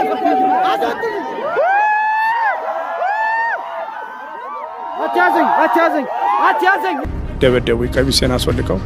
አትያዘኝ አትያዘኝ አትያዘኝ ደበደቡ ቀሚሴን አስወልቀው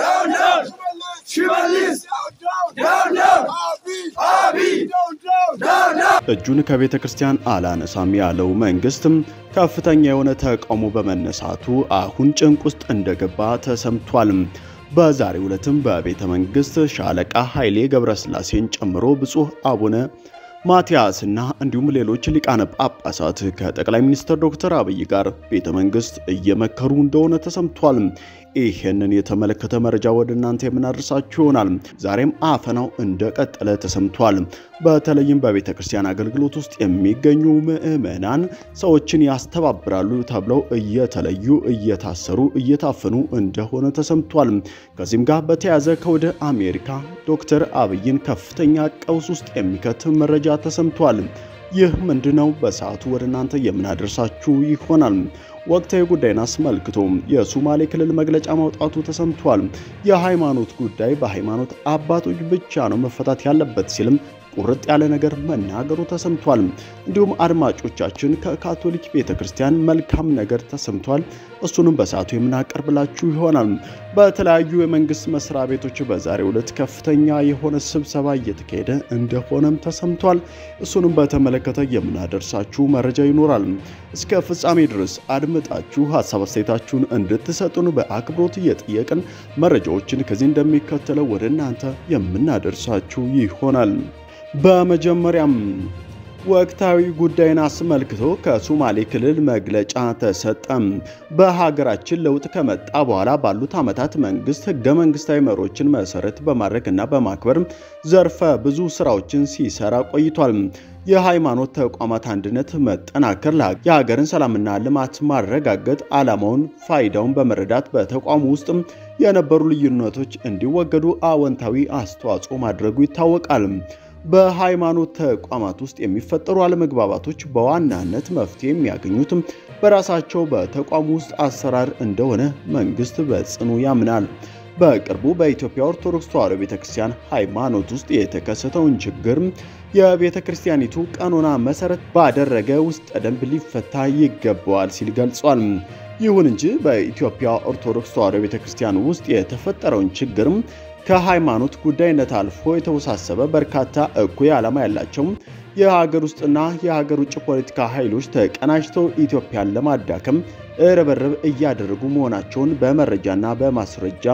እጁን ከቤተ ክርስቲያን አላነሳም ያለው መንግስትም ከፍተኛ የሆነ ተቃውሞ በመነሳቱ አሁን ጭንቅ ውስጥ እንደገባ ተሰምቷል። በዛሬው ዕለትም በቤተ መንግስት ሻለቃ ኃይሌ ገብረስላሴን ጨምሮ ብፁዕ አቡነ ማቲያስና እንዲሁም ሌሎች ሊቃነ ጳጳሳት ከጠቅላይ ሚኒስትር ዶክተር አብይ ጋር ቤተ መንግስት እየመከሩ እንደሆነ ተሰምቷል። ይህንን የተመለከተ መረጃ ወደ እናንተ የምናደርሳችሁ ይሆናል። ዛሬም አፈናው እንደቀጠለ ተሰምቷል። በተለይም በቤተ ክርስቲያን አገልግሎት ውስጥ የሚገኙ ምዕመናን ሰዎችን ያስተባብራሉ ተብለው እየተለዩ እየታሰሩ እየታፈኑ እንደሆነ ተሰምቷል። ከዚህም ጋር በተያያዘ ከወደ አሜሪካ ዶክተር አብይን ከፍተኛ ቀውስ ውስጥ የሚከት መረጃ ተሰምቷል። ይህ ምንድነው? በሰዓቱ ወደ እናንተ የምናደርሳችሁ ይሆናል። ወቅታዊ ጉዳይን አስመልክቶ የሶማሌ ክልል መግለጫ ማውጣቱ ተሰምቷል። የሃይማኖት ጉዳይ በሃይማኖት አባቶች ብቻ ነው መፈታት ያለበት ሲልም ቁርጥ ያለ ነገር መናገሩ ተሰምቷል። እንዲሁም አድማጮቻችን ከካቶሊክ ቤተ ክርስቲያን መልካም ነገር ተሰምቷል። እሱንም በሰዓቱ የምናቀርብላችሁ ይሆናል። በተለያዩ የመንግስት መስሪያ ቤቶች በዛሬው ዕለት ከፍተኛ የሆነ ስብሰባ እየተካሄደ እንደሆነም ተሰምቷል። እሱንም በተመለከተ የምናደርሳችሁ መረጃ ይኖራል። እስከ ፍጻሜ ድረስ አድምጣችሁ ሀሳብ አስተያየታችሁን እንድትሰጡን በአክብሮት እየጠየቅን መረጃዎችን ከዚህ እንደሚከተለው ወደ እናንተ የምናደርሳችሁ ይሆናል። በመጀመሪያም ወቅታዊ ጉዳይን አስመልክቶ ከሶማሌ ክልል መግለጫ ተሰጠም። በሀገራችን ለውጥ ከመጣ በኋላ ባሉት ዓመታት መንግስት ህገ መንግስታዊ መሪዎችን መሰረት በማድረግና በማክበር ዘርፈ ብዙ ስራዎችን ሲሰራ ቆይቷል። የሃይማኖት ተቋማት አንድነት መጠናከር የሀገርን ሰላምና ልማት ማረጋገጥ ዓላማውን፣ ፋይዳውን በመረዳት በተቋሙ ውስጥ የነበሩ ልዩነቶች እንዲወገዱ አዎንታዊ አስተዋጽኦ ማድረጉ ይታወቃል። በሃይማኖት ተቋማት ውስጥ የሚፈጠሩ አለመግባባቶች በዋናነት መፍትሄ የሚያገኙትም በራሳቸው በተቋሙ ውስጥ አሰራር እንደሆነ መንግስት በጽኑ ያምናል። በቅርቡ በኢትዮጵያ ኦርቶዶክስ ተዋሕዶ ቤተክርስቲያን ሃይማኖት ውስጥ የተከሰተውን ችግር የቤተ ክርስቲያኒቱ ቀኖና መሰረት ባደረገ ውስጠ ደንብ ሊፈታ ይገባዋል ሲል ገልጿል። ይሁን እንጂ በኢትዮጵያ ኦርቶዶክስ ተዋሕዶ ቤተክርስቲያን ውስጥ የተፈጠረውን ችግር ከሃይማኖት ጉዳይነት አልፎ የተወሳሰበ በርካታ እኩይ ዓላማ ያላቸው የሀገር ውስጥና የሀገር ውጭ ፖለቲካ ኃይሎች ተቀናጅተው ኢትዮጵያን ለማዳከም ርብርብ እያደረጉ መሆናቸውን በመረጃና በማስረጃ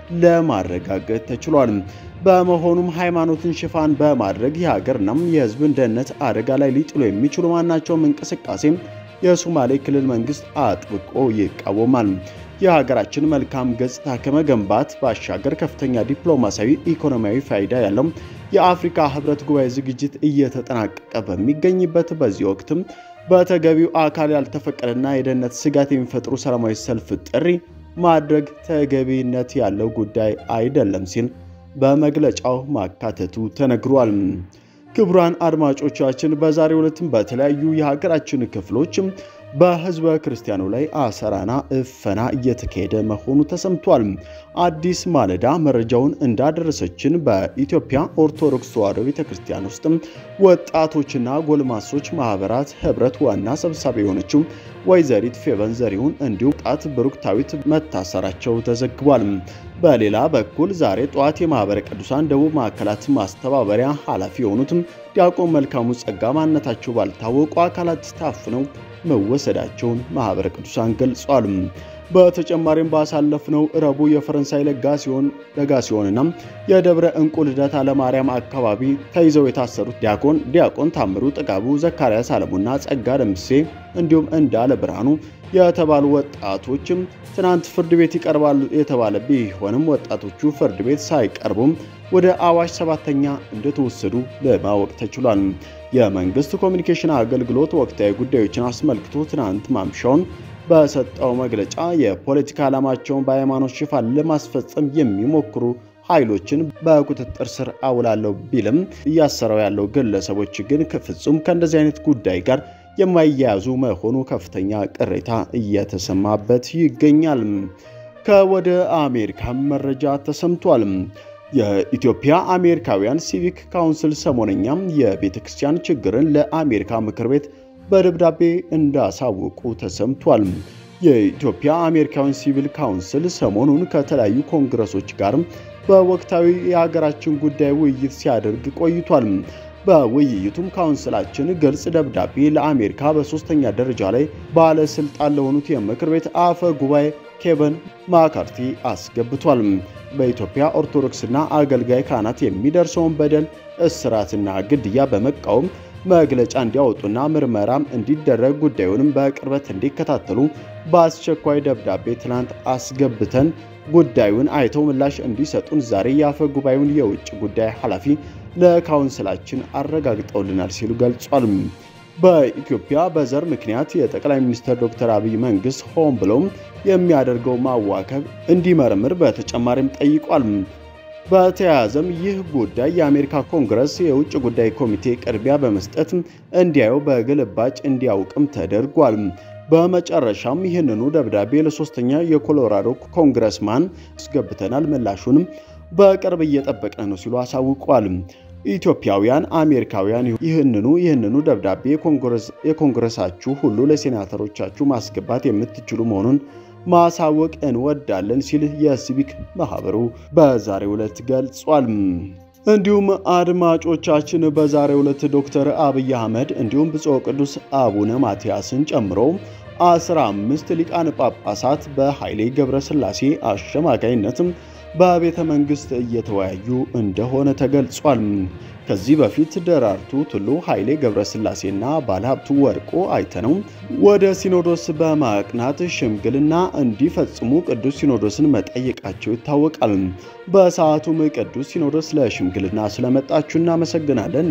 ለማረጋገጥ ተችሏል። በመሆኑም ሃይማኖትን ሽፋን በማድረግ የሀገርና የሕዝብን ደህንነት አደጋ ላይ ሊጥሉ የሚችሉ ማናቸውም እንቅስቃሴ የሶማሌ ክልል መንግስት አጥብቆ ይቃወማል። የሀገራችን መልካም ገጽታ ከመገንባት ባሻገር ከፍተኛ ዲፕሎማሲያዊ፣ ኢኮኖሚያዊ ፋይዳ ያለው የአፍሪካ ህብረት ጉባኤ ዝግጅት እየተጠናቀቀ በሚገኝበት በዚህ ወቅትም በተገቢው አካል ያልተፈቀደና የደህንነት ስጋት የሚፈጥሩ ሰላማዊ ሰልፍ ጥሪ ማድረግ ተገቢነት ያለው ጉዳይ አይደለም ሲል በመግለጫው ማካተቱ ተነግሯል። ክቡራን አድማጮቻችን በዛሬው ዕለትም በተለያዩ የሀገራችን ክፍሎች በህዝበ ክርስቲያኑ ላይ አሰራና እፈና እየተካሄደ መሆኑ ተሰምቷል። አዲስ ማለዳ መረጃውን እንዳደረሰችን በኢትዮጵያ ኦርቶዶክስ ተዋሕዶ ቤተክርስቲያን ውስጥ ወጣቶችና ጎልማሶች ማህበራት ህብረት ዋና ሰብሳቢ የሆነችው ወይዘሪት ፌቨን ዘሪሁን እንዲሁም ጣት ብሩክታዊት መታሰራቸው ተዘግቧል። በሌላ በኩል ዛሬ ጠዋት የማህበረ ቅዱሳን ደቡብ ማዕከላት ማስተባበሪያ ኃላፊ የሆኑትም ዲያቆን መልካሙ ጸጋ ማንነታቸው ባልታወቁ አካላት ታፍነው መወሰዳቸውን ማህበረ ቅዱሳን ገልጿል። በተጨማሪም ባሳለፍነው ረቡዕ የፈረንሳይ ለጋሲዮን ለጋሲዮንና የደብረ እንቁ ልደታ ለማርያም አካባቢ ተይዘው የታሰሩት ዲያቆን ዲያቆን ታምሩ ጥጋቡ፣ ዘካርያስ አለሙና ጸጋ ደምሴ እንዲሁም እንዳለ ብርሃኑ የተባሉ ወጣቶችም ትናንት ፍርድ ቤት ይቀርባሉ የተባለ ቢሆንም ወጣቶቹ ፍርድ ቤት ሳይቀርቡም ወደ አዋሽ ሰባተኛ እንደተወሰዱ ለማወቅ ተችሏል። የመንግስት ኮሚኒኬሽን አገልግሎት ወቅታዊ ጉዳዮችን አስመልክቶ ትናንት ማምሻውን በሰጠው መግለጫ የፖለቲካ ዓላማቸውን በሃይማኖት ሽፋን ለማስፈጸም የሚሞክሩ ኃይሎችን በቁጥጥር ስር አውላለሁ ቢልም እያሰረው ያለው ግለሰቦች ግን ፍጹም ከእንደዚህ አይነት ጉዳይ ጋር የማያያዙ መሆኑ ከፍተኛ ቅሬታ እየተሰማበት ይገኛል። ከወደ አሜሪካ መረጃ ተሰምቷል። የኢትዮጵያ አሜሪካውያን ሲቪክ ካውንስል ሰሞነኛም የቤተ ክርስቲያን ችግርን ለአሜሪካ ምክር ቤት በደብዳቤ እንዳሳወቁ ተሰምቷል። የኢትዮጵያ አሜሪካውያን ሲቪል ካውንስል ሰሞኑን ከተለያዩ ኮንግረሶች ጋር በወቅታዊ የሀገራችን ጉዳይ ውይይት ሲያደርግ ቆይቷል። በውይይቱም ካውንስላችን ግልጽ ደብዳቤ ለአሜሪካ በሶስተኛ ደረጃ ላይ ባለስልጣን ለሆኑት የምክር ቤት አፈ ጉባኤ ኬቨን ማካርቲ አስገብቷል። በኢትዮጵያ ኦርቶዶክስና አገልጋይ ካህናት የሚደርሰውን በደል፣ እስራትና ግድያ በመቃወም መግለጫ እንዲያወጡና ምርመራም እንዲደረግ ጉዳዩንም በቅርበት እንዲከታተሉ በአስቸኳይ ደብዳቤ ትናንት አስገብተን ጉዳዩን አይተው ምላሽ እንዲሰጡን ዛሬ የአፈ ጉባኤውን የውጭ ጉዳይ ኃላፊ ለካውንስላችን አረጋግጠውልናል ሲሉ ገልጿል። በኢትዮጵያ በዘር ምክንያት የጠቅላይ ሚኒስትር ዶክተር አብይ መንግስት ሆን ብሎም የሚያደርገው ማዋከብ እንዲመረምር በተጨማሪም ጠይቋል። በተያያዘም ይህ ጉዳይ የአሜሪካ ኮንግረስ የውጭ ጉዳይ ኮሚቴ ቅድሚያ በመስጠት እንዲያየው በግልባጭ እንዲያውቅም ተደርጓል። በመጨረሻም ይህንኑ ደብዳቤ ለሶስተኛ የኮሎራዶ ኮንግረስማን አስገብተናል፣ ምላሹንም በቅርብ እየጠበቅን ነው ሲሉ አሳውቋል። ኢትዮጵያውያን አሜሪካውያን ይህንኑ ይህንኑ ደብዳቤ የኮንግረሳችሁ ሁሉ ለሴናተሮቻችሁ ማስገባት የምትችሉ መሆኑን ማሳወቅ እንወዳለን ሲል የሲቪክ ማህበሩ በዛሬው ዕለት ገልጿል። እንዲሁም አድማጮቻችን በዛሬው ዕለት ዶክተር አብይ አህመድ እንዲሁም ብፁዕ ቅዱስ አቡነ ማትያስን ጨምሮ 15 ሊቃነ ጳጳሳት በኃይሌ ገብረስላሴ አሸማጋይነትም በቤተ መንግስት እየተወያዩ እንደሆነ ተገልጿል። ከዚህ በፊት ደራርቱ ቱሉ፣ ኃይሌ ገብረስላሴና ባለሀብቱ ወርቁ አይተነው ወደ ሲኖዶስ በማቅናት ሽምግልና እንዲፈጽሙ ቅዱስ ሲኖዶስን መጠየቃቸው ይታወቃል። በሰዓቱም ቅዱስ ሲኖዶስ ለሽምግልና ስለመጣችሁ እናመሰግናለን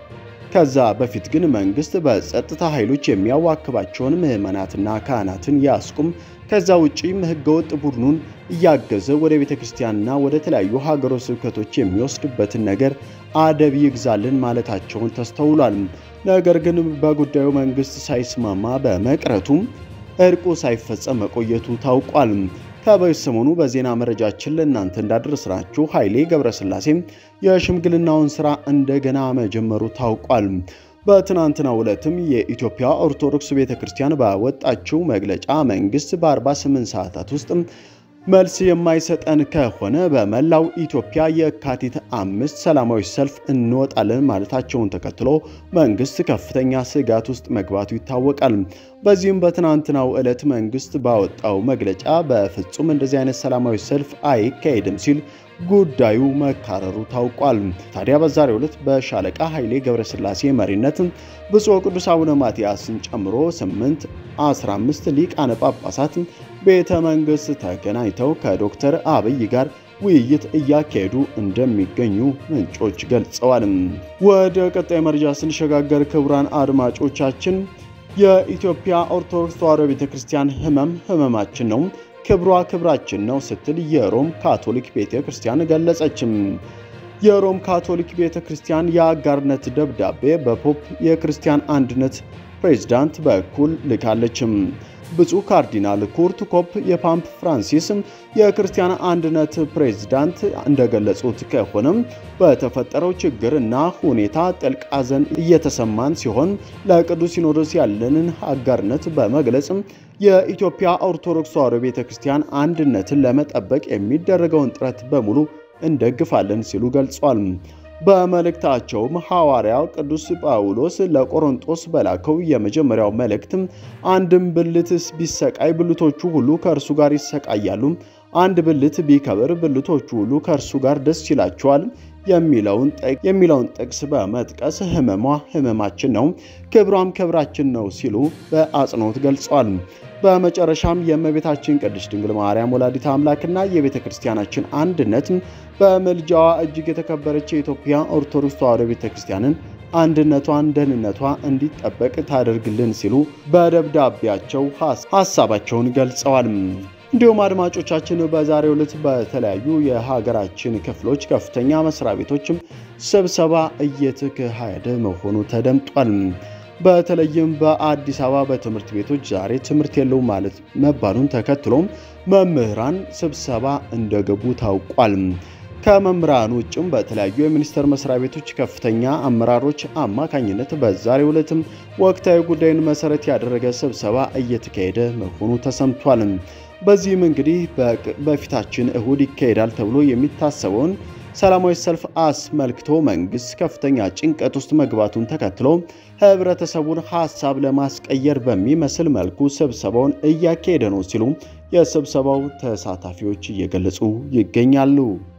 ከዛ በፊት ግን መንግስት በጸጥታ ኃይሎች የሚያዋክባቸውን ምዕመናትና ካህናትን ያስቁም፣ ከዛ ውጪም ህገወጥ ቡድኑን እያገዘ ወደ ቤተ ክርስቲያንና ወደ ተለያዩ ሀገረ ስብከቶች የሚወስድበትን ነገር አደብ ይግዛልን ማለታቸውን ተስተውሏል። ነገር ግን በጉዳዩ መንግስት ሳይስማማ በመቅረቱም እርቁ ሳይፈጸም መቆየቱ ታውቋል። ከበሰሞኑ በዜና መረጃችን ለእናንተ እንዳደረስናችሁ ኃይሌ ገብረስላሴም የሽምግልናውን ስራ እንደገና መጀመሩ ታውቋል። በትናንትናው ዕለትም የኢትዮጵያ ኦርቶዶክስ ቤተ ክርስቲያን ባወጣችው መግለጫ መንግስት በ48 ሰዓታት ውስጥ መልስ የማይሰጠን ከሆነ በመላው ኢትዮጵያ የካቲት አምስት ሰላማዊ ሰልፍ እንወጣለን ማለታቸውን ተከትሎ መንግስት ከፍተኛ ስጋት ውስጥ መግባቱ ይታወቃል። በዚህም በትናንትናው ዕለት መንግስት ባወጣው መግለጫ በፍጹም እንደዚህ አይነት ሰላማዊ ሰልፍ አይካሄድም ሲል ጉዳዩ መካረሩ ታውቋል። ታዲያ በዛሬው ዕለት በሻለቃ ኃይሌ ገብረስላሴ መሪነት ብፁዕ ቅዱስ አቡነ ማትያስን ጨምሮ 8 15 ሊቃነ ጳጳሳት ቤተ መንግስት ተገናኝተው ከዶክተር አብይ ጋር ውይይት እያካሄዱ እንደሚገኙ ምንጮች ገልጸዋል። ወደ ቀጣይ መረጃ ስንሸጋገር ክቡራን አድማጮቻችን የኢትዮጵያ ኦርቶዶክስ ተዋሕዶ ቤተ ክርስቲያን ህመም ህመማችን ነው ክብሯ ክብራችን ነው ስትል የሮም ካቶሊክ ቤተ ክርስቲያን ገለጸችም። የሮም ካቶሊክ ቤተ ክርስቲያን የአጋርነት ደብዳቤ በፖፕ የክርስቲያን አንድነት ፕሬዝዳንት በኩል ልካለችም። ብፁዕ ካርዲናል ኩርት ኮፕ የፓምፕ ፍራንሲስ የክርስቲያን አንድነት ፕሬዝዳንት እንደገለጹት ከሆነም በተፈጠረው ችግር እና ሁኔታ ጥልቅ ሐዘን እየተሰማን ሲሆን ለቅዱስ ሲኖዶስ ያለንን አጋርነት በመግለጽ የኢትዮጵያ ኦርቶዶክስ ተዋሕዶ ቤተ ክርስቲያን አንድነትን ለመጠበቅ የሚደረገውን ጥረት በሙሉ እንደግፋለን ሲሉ ገልጿል። በመልእክታቸውም ሐዋርያው ቅዱስ ጳውሎስ ለቆሮንጦስ በላከው የመጀመሪያው መልእክት አንድም ብልትስ ቢሰቃይ ብልቶቹ ሁሉ ከእርሱ ጋር ይሰቃያሉ፣ አንድ ብልት ቢከብር ብልቶቹ ሁሉ ከእርሱ ጋር ደስ ይላቸዋል የሚለውን ጥቅስ በመጥቀስ ህመሟ ህመማችን ነው፣ ክብሯም ክብራችን ነው ሲሉ በአጽንኦት ገልጸዋል። በመጨረሻም የእመቤታችን ቅድስት ድንግል ማርያም ወላዲተ አምላክና የቤተ ክርስቲያናችን አንድነት በምልጃዋ እጅግ የተከበረች የኢትዮጵያ ኦርቶዶክስ ተዋሕዶ ቤተ ክርስቲያንን አንድነቷን፣ ደህንነቷ እንዲጠበቅ ታደርግልን ሲሉ በደብዳቤያቸው ሀሳባቸውን ገልጸዋል። እንዲሁም አድማጮቻችን በዛሬው ዕለት በተለያዩ የሀገራችን ክፍሎች ከፍተኛ መስሪያ ቤቶችም ስብሰባ እየተካሄደ መሆኑ ተደምጧል። በተለይም በአዲስ አበባ በትምህርት ቤቶች ዛሬ ትምህርት የለውም ማለት መባሉን ተከትሎም መምህራን ስብሰባ እንደገቡ ታውቋል። ከመምህራን ውጭም በተለያዩ የሚኒስቴር መስሪያ ቤቶች ከፍተኛ አመራሮች አማካኝነት በዛሬው ዕለትም ወቅታዊ ጉዳይን መሰረት ያደረገ ስብሰባ እየተካሄደ መሆኑ ተሰምቷል። በዚህም እንግዲህ በፊታችን እሁድ ይካሄዳል ተብሎ የሚታሰበውን ሰላማዊ ሰልፍ አስመልክቶ መንግስት ከፍተኛ ጭንቀት ውስጥ መግባቱን ተከትሎ ህብረተሰቡን ሀሳብ ለማስቀየር በሚመስል መልኩ ስብሰባውን እያካሄደ ነው ሲሉ የስብሰባው ተሳታፊዎች እየገለጹ ይገኛሉ።